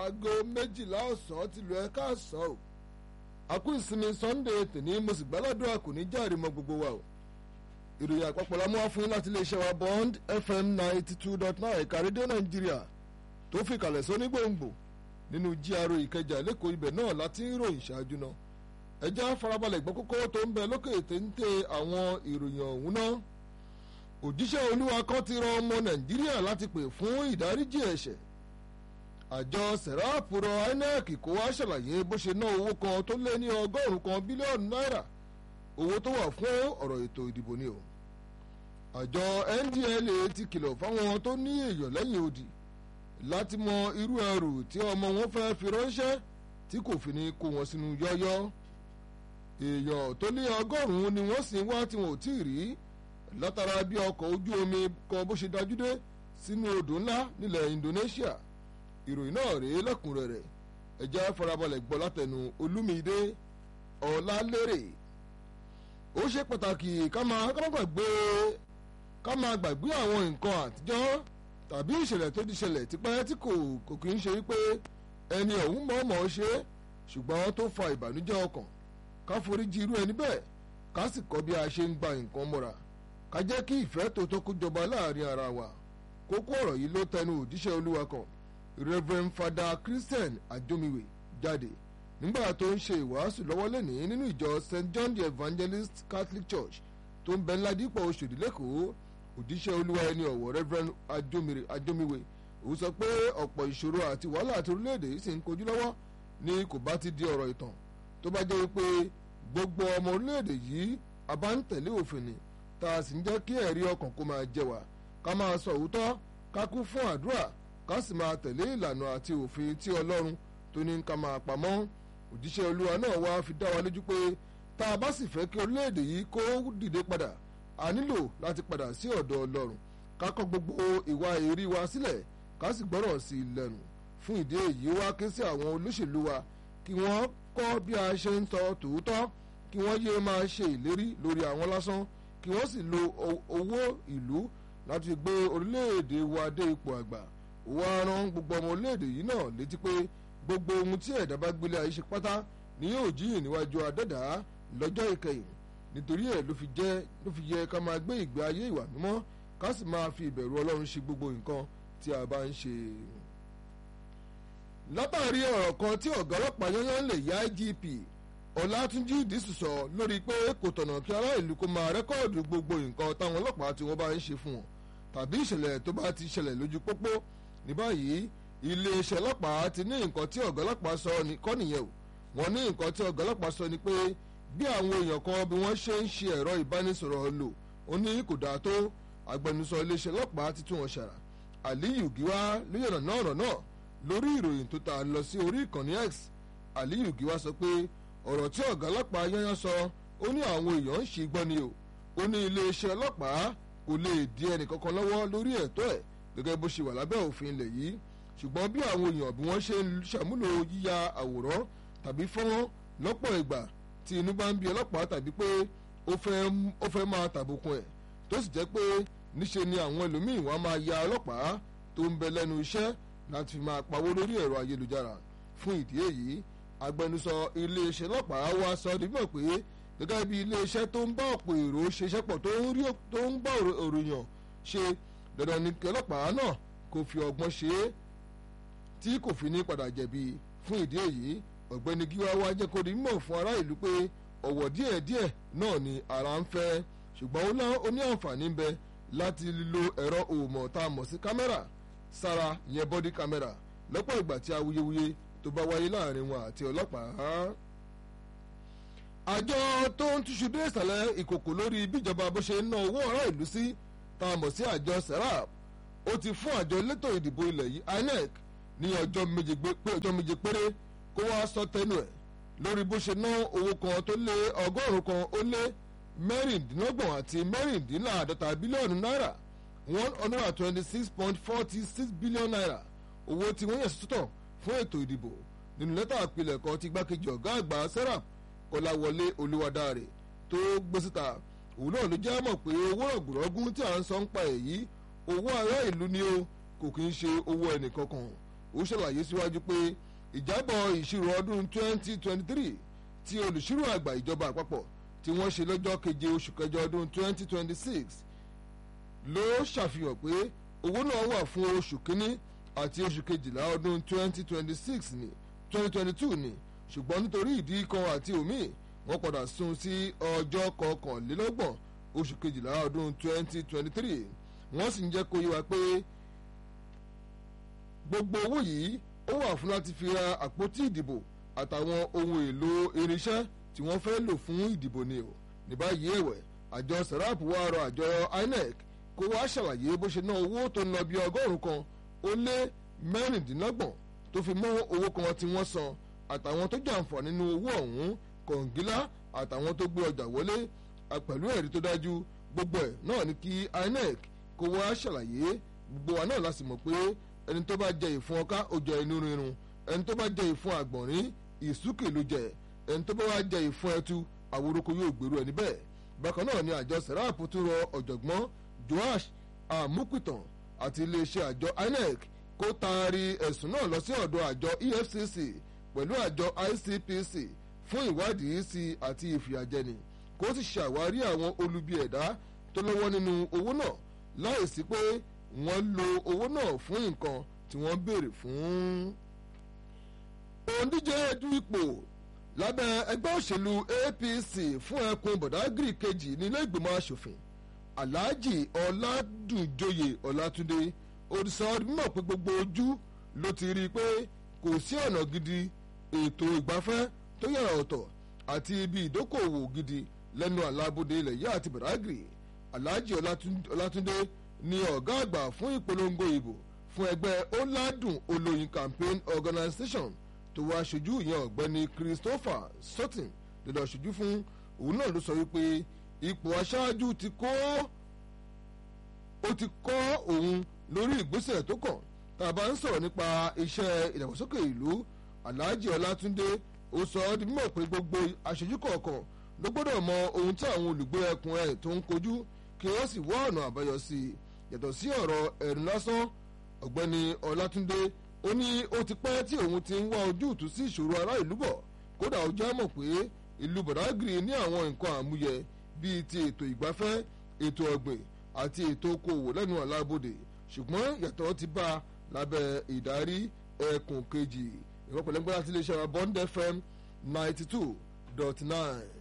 aago méjìlá ọ̀sán ti lu ẹ̀ka ọ̀sán o àkú ìsinmi sunday tèmi mo sì gbàládùn kò ní járe mọ́ gbogbo wa o ìròyìn àpapọ̀ la mú wá fún yín láti iléeṣẹ́ wa bond fm ninety two dot nine ẹ̀ka rédíò nàìjíríà tó fi kalẹ̀ sóní gbòǹgbò nínú GRA ìkẹjà lẹ́kọ̀ọ́ ibẹ̀ náà láti ń ròyìn ṣáájú náà ẹjẹ́ farabalẹ̀ gbọ́ kókó tó ń bẹ lókè téńté àwọn ìròyìn ọ̀hún náà òjíṣẹ́ olúwa kan ti rọ ọmọ nàìjíríà láti pè fún ìdáríjì ẹ̀ṣẹ̀ àjọ sẹ̀ráàpù rọ INEC kó wá ṣàlàyé bó ṣe ná owó kan tó lé ní ọgọ́rùn-ún kan bílíọ̀nù náírà owó tó wà fún ọ̀rọ̀ ètò ìdìbò ni o àjọ NDLEA ti kìlọ̀ fáwọn tó ní èèyàn lẹ́yìn odi láti mọ irú ẹrù tí ọmọ wọn fẹ́ fi ránṣẹ́ tí kò fi ní kó wọn sínú yọ́yọ́ èèyàn tó lé ọgọ́rùn-ún ni wọ́n sì ń wá tí wọn ò tí ì rí látara bí ọkọ̀ ojú omi kan bó ṣe dájú dé sínú odò ńlá nílẹ̀ Indonesia ìròyìn náà rèé lẹ́kùnrẹ́rẹ́ ẹ jẹ́ farabalẹ̀ gbọ́ látẹnu Olúmídé Ọlálérè ó ṣe pàtàkì ká máa ká máa gbàgbé ká máa gbàgbé àwọn nǹkan àtijọ́ tàbí ìṣẹ̀lẹ̀ tó ti ṣẹlẹ̀ tipẹ́ tí kò kò kì í ṣe wípé ẹni ọ̀hún mọ̀ọ́mọ̀ ṣe ṣùgbọ́n tó fa ìbànújẹ́ ọkàn ká foríjì irú ẹni bẹ́ẹ̀ ká sì kọ́ bí a ṣe ń gba nǹkan mọ́ra ká jẹ́ kí ìfẹ́ tó tó kó jọba láàrin ara wa kókó ọ̀rọ̀ yìí ló tẹnu òjíṣẹ́ olúwa kan Reverend Father Christian Ajomiwe jáde nígbà tó ń ṣe ìwàásù lọ́wọ́ lẹ́nìí nínú ìjọ St John the Evangelist Catholic Church tó ń bẹ ńládìpọ̀ Òṣòdì lẹ́kọ̀ọ́ òjíṣẹ́ olúwa ẹni ọ̀wọ̀ Reverend Ajomiwe ó sọ pé ọ̀pọ̀ ìṣòro àti wàhálà àti orílẹ̀-èdè yìí sì ń kojú lọ́wọ́ ni kò bá ti di ọ̀rọ̀ ìtàn tó bá jẹ́ pé gbogbo ọmọ orílẹ̀-èdè yìí a bá ń tẹ̀lé òfin ni tá a sì ń jẹ́ kí ẹ̀rí ọkàn kó máa jẹ wá ká máa sọ òótọ́ ká kú fún àdúrà ká sì máa tẹ̀lé ìlànà àti òfin tí ọlọ́run tó ní ká máa pamọ́ òjíṣẹ́ olúwa náà wá fi dá wa lójú pé tá a bá sì fẹ́ kí orílẹ̀-èdè yìí kó dìde padà a nílò láti padà sí ọ̀dọ̀ ọlọ́run ká kọ̀ gbogbo ìwà èrí wa sílẹ̀ ká sì gbọ́rọ̀ sí i lẹ́nu fún ìdí èyí wá ké sí àwọn olóṣèlú wa kí wọ́n kọ́ bí a ṣe ń sọ tòótọ́ kí wọ́n yéé máa ṣe ìlérí lórí àwọn lásán kí wọ́n sì lo owó ìlú láti gbé orílẹ̀-èdè wa dé ipò àgbà wá rán gbogbo ọmọ orílẹ̀-èdè yìí náà létí pé gbogbo ohun tí ẹ̀dá bá gbélé ayé ṣe pátá ni yóò jíyìn níwájú adẹ́dá lọ́jọ́ ìkẹyìn nítorí ẹ̀ ló fi jẹ́ ló fi yẹ ká máa gbé ìgbé ayé ìwà mímọ́ ká sì máa fi ìbẹ̀rù ọlọ́run ṣe gbogbo nǹkan tí a bá ń ṣe. látàrí ọ̀rọ̀ kan tí ọ̀gá ọlọ́pàá yányán lè yá IGP ọ̀làtúnjì ìdísù sọ lórí pé kò tọ̀nà kí ará ìlú kó máa rẹ́kọ̀dù gbogbo nǹkan táwọn ọlọ́pàá tí wọ́n bá ń ṣe fún wọn tàbí ìṣẹ̀lẹ̀ tó bá ti ṣẹlẹ̀ lójú pópó ní báyìí iléeṣẹ́ ọlọ́pàá ti ní nǹkan tí ọ̀gá ọlọ́pàá sọ kọ́ nìyẹn o wọ́n ní nǹkan tí ọ̀gá ọlọ́pàá sọ ni pé bí àwọn èèyàn kan bí wọ́n ṣe ń ṣe ẹ̀rọ ìbánisọ̀rọ̀ lò ó ní kò dáa tó agbẹnusọ iléeṣẹ́ ọlọ́pàá ti tún wọn ṣàrà Aliyu Giwa ló yànnà náà ọ̀rọ̀ náà lórí ìròyìn tó ta lọ sí orí ìkànnì X Aliyu Giwa sọ pé ọ̀rọ̀ tí ọ̀gá ọlọ́pàá yányán sọ ó ní àwọn èèyàn ń ṣe gbọ́ ni o ó ní iléeṣẹ́ ọlọ́pàá kò lè di ẹnìkankan lọ́wọ́ lórí ẹ̀tọ́ ẹ̀ gẹ́gẹ́ bó ṣe wà lábẹ́ òfin ilẹ̀ yìí ṣùgbọ́n bí àwọn èèyàn bí wọ́n ṣe ń ṣàmúlò yíya àwòrán tàbí fọ́nrán lọ́pọ̀ ìgbà tí inú bá ń bí ọlọ́pàá tàbí pé ó fẹ́ máa tàbùkùn ẹ̀ tó sì jẹ́ pé níṣe ni àwọn ẹlòmíín wá máa ya ọlọ́pàá tó ń bẹ lẹ́nu iṣẹ́ láti fi máa pawó lórí ẹ̀rọ ayélujára fún ìdí èyí agbẹnusọ iléeṣẹ́ ọlọ́pàá wá sọ di mọ̀ pé gẹ́gẹ́ bí iléeṣẹ́ tó ń bá ọ̀pọ̀ èrò ṣiṣẹ́ pọ̀ tó ń bá òròyàn ṣe dandan ni kí ọlọ́pàá náà kò fi ọgbọ́n ṣe é tí kò fi ní padà jẹ̀bi fún ìdí èyí ọ̀gbẹ́ni gíwá wá jẹ́ kó di mímọ̀ fún ará ìlú pé ọ̀wọ̀ díẹ̀díẹ̀ náà ni ara ń fẹ́ ṣùgbọ́n ó ní àǹfààní ń bẹ láti lo ẹ̀rọ òmọ̀ tá a mọ̀ sí kámẹ́rà sára ìyẹn bọ́dí kámẹ́rà lọ́pọ̀ ìgbà tí awuyewuye tó bá wáyé láàrin wọn àti ọlọ́pàá. àjọ tó ń túṣu dé ìsàlẹ̀ ìkòkò lórí bíjọba bó ṣe ń ná owó ará ìlú sí tá a mọ̀ sí àjọ serap ó ti fún àjọ elétò ìdìbò ilẹ̀ yìí INEC ní ọjọ́ méje pé ọjọ́ méje péré kó wá sọ tẹnu ẹ̀ lórí bó ṣe ná owó kan tó lé ọgọ́rùn-ún kan ó lé mẹ́rìndínlọ́gbọ̀n àti mẹ́rìndínláàdọ́ta bílíọ̀nù náírà one hundred and twenty six point forty six billion naira owó tí wọ́n yàn sọ́tọ̀ fún ètò ìdìbò nínú lẹ́tà àpilẹ̀kọ tí igbákejì ọ̀gá àgbà serap kọláwọlé olúwadáre tó gbé síta òun náà ló jẹ́ mọ̀ pé owó rọ̀gùrọ̀gùn tí à ń sọ ń pa èyí owó ará ìlú ni ó kò kí ń ṣe owó ẹnìkankan ó ṣàlàyé síwájú pé ìjábọ̀ ìṣirò ọdún 2023 tí olùṣírò àgbà ìjọba àpapọ̀ tí wọ́n ṣe lọ́jọ́ keje oṣù kẹjọ ọdún 2026 ló ṣàfihàn pé owó náà wà fún oṣù kínní àti oṣù kejìlá ọdún 2026 ní 2022 ní ṣùgbọ́n nítorí ìdí kan àti òmíì wọ́n padà sún sí ọjọ́ kọkànlélọ́gbọ̀n oṣù kejìlá ọdún 2023 wọ́n sì ń jẹ́ kó yé wa pé gbogbo owó yìí ó wà fún láti fi ra àpótí ìdìbò àtàwọn ohun èlò irinṣẹ́ tí wọ́n fẹ́ lò fún ìdìbò ni o ní báyìí ẹ̀wẹ̀ àjọ serap wá rọ àjọ inec kó wá ṣàlàyé bó ṣe ná owó tó ń lọ bí ọgọ́rùn-ún kan ó lé mẹ́rìndínlọ́gbọ̀n tó fi mọ́ owó kan tí wọ́n san àtàwọn tó jàǹfà nínú owó ọ̀hún kọ̀ǹgílá àtàwọn tó gbé ọjà wọlé pẹ̀lú ẹ̀rí tó dájú gbogbo ẹ̀ náà ni kí inec kó wá ṣàlàyé gbogbo wa náà la sì mọ̀ pé ẹni tó bá jẹ ìfun ọká ó jẹ inú rírun ẹni tó bá jẹ ìfun àgbọ̀nrín ìsúkè ló jẹ ẹni tó bá wá jẹ ìfun ẹtu àwòrúkọ yóò gbèrú ẹni bẹ́ẹ̀ bákan náà ni àjọ serap tún rọ ọ̀jọ̀gbọ́n joash amukutan àti iléeṣẹ́ àjọ inec kó taari ẹ̀sùn náà lọ sí ọ̀dọ̀ àjọ efcc pẹ̀lú àjọ icpc fún ìwádìí sí àti ìfìyàjẹni kó sì ṣàwárí àwọn olubi ẹ̀dá tó lọ́wọ́ nínú owó náà láìsí pé wọ́n lo owó náà fún nǹkan tí wọ́n béèrè fún. òǹdíje du ipò lábẹ́ ẹgbẹ́ òṣèlú apc fún ẹkùn bọ̀dágìrì kejì nílé ìgbìmọ̀ asòfin alhaji ọládùnjoyè ọlátúndé òdìsọ mímọ̀ pé gbogbo ojú ló ti rí i pé kò sí ọ̀nà gidi ètò ìgbafẹ́ tó yàrá ọ̀tọ̀ àti ibi ìdókòwò gidi lẹ́nu àlàbòde ilẹ̀ yìí àti bọ̀dágìrì alhaji ọlátúndé ni ọ̀gá àgbà fún ìpolongo ìbò fún ẹgbẹ́ ọ̀làdùn olóyin campaign organisation tó wá aṣojú ìyẹn ọ̀gbẹ́ni christopher sutton lọ́dọ̀ aṣojú fún òun náà ló sọ wípé ipò aṣáájú ti kó ó ti kọ́ òun lórí ìgbésẹ̀ tó kàn tá a bá ń sọ̀rọ̀ nípa iṣẹ́ ìdàgbàsókè ìlú alhaji ọlátúndé ó sọ ọ́ di mímọ̀ pé gbogbo aṣojú kọ̀ọ̀kan ló gbọ́dọ̀ mọ ohun tí àwọn olùgbé ẹkùn ẹ̀ tó ń kojú kí wọ́n sì wá ọ̀nà àbáyọ sí i yàtọ̀ sí ọ̀rọ̀ ẹ̀rù lásán ọ̀gbẹ́ni ọlátúndé ó ní ó ti pẹ́ tí òun ti ń wá ojútùú sí ìṣòro ará ìlú bọ̀ kódà ó já mọ̀ pé ìlú bọ̀dágìrì ní àwọn nǹkan àmúyẹ bíi ti ètò ìgbafẹ́ ètò ọ̀gbìn àti ètò okòwò lẹ́nu àlábòde ṣùgbọ́n yàtọ̀ ti bá a lábẹ́ ìdarí ẹkùn kejì ìwọ́pẹ̀lẹ́gbẹ́lá tí iléeṣẹ́ wa bond fm ninety two dot nine.